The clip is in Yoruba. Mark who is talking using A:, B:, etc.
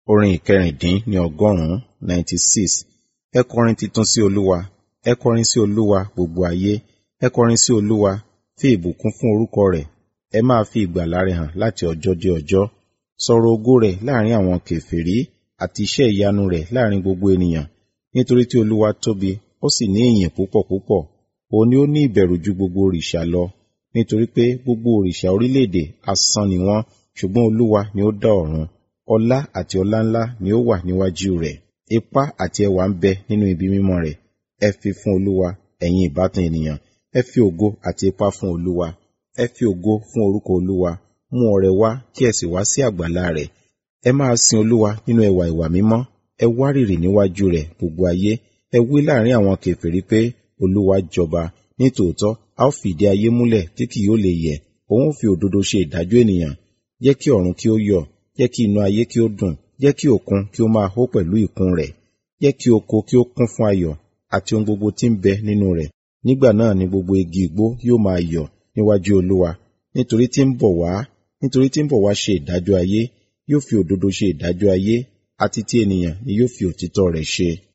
A: Orin ìkẹrìndín ní ọgọ́rùn-ún ninety six. Ẹ kọrin titun sí Olúwa. Ẹ kọrin sí Olúwa gbogbo ayé. Ẹ kọrin sí Olúwa. Fi ìbùkún fún orúkọ rẹ̀. Ẹ máa fi ìgbàlà rẹ̀ hàn láti ọjọ́ dé ọjọ́. Sọ̀rọ̀ ògo rẹ̀ láàrin àwọn kèfèrí àti iṣẹ́ ìyanu rẹ̀ láàrin gbogbo ènìyàn. Nítorí tí Olúwa tóbi, ó sì ní ìyìn púpọ̀ púpọ̀. Òun ni ó ní ìbẹ̀rù ju gbogbo òrìṣà lọ. Nítorí pé gbogbo òrìṣà orílẹ̀-èdè asán ni wọ́n, ṣùgbọ́n Olúwa ni ó dá ọ̀run. Ọlá àti ọláńlá ni ó wà níwájú rẹ̀. Ipá àti ẹwà ń bẹ nínú ibi mímọ́ rẹ̀. Ẹ fi fún Olúwa, ẹ̀yin ìbátan ènìyàn. Ẹ fi ògo àti ipá fún Olúwa. Ẹ fi ògo fún orúkọ Olúwa. Mú ọrẹ wá kí ẹ sì wá sí àgbàlá rẹ̀. Ẹ máa sin Olúwa nínú ẹwà ìwà mímọ́. Ẹ wárìrì níwájú rẹ̀ gbogbo ayé. Ẹ wí láàrin àwọn kèfèrí pé, Olúwa jọba. Nítòótọ́, a ó fìdí ayé múlẹ̀ tí kì yóò lè yẹ̀. Òun ó fi òdodo ṣe ìdájọ́ ènìyàn. Jẹ́ kí ọ̀run kí ó yọ̀. Jẹ́ kí inú ayé kí ó dùn. Jẹ́ kí òkun kí ó máa hó pẹ̀lú ìkún rẹ̀. Jẹ́ kí oko kí ó kún fún ayọ̀ àti ohun gbogbo tí ń bẹ nínú rẹ̀. Nígbà náà ni gbogbo igi igbó yóò máa yọ̀ níwájú Olúwa. Nítorí tí ń bọ̀ wá, nítorí tí ń bọ̀ wá ṣe ìdájọ́ ayé, yóò fi òdodo ṣe ìdájọ́ ayé, àti ti ènìyàn ni yóò fi òtítọ́ rẹ̀ ṣe.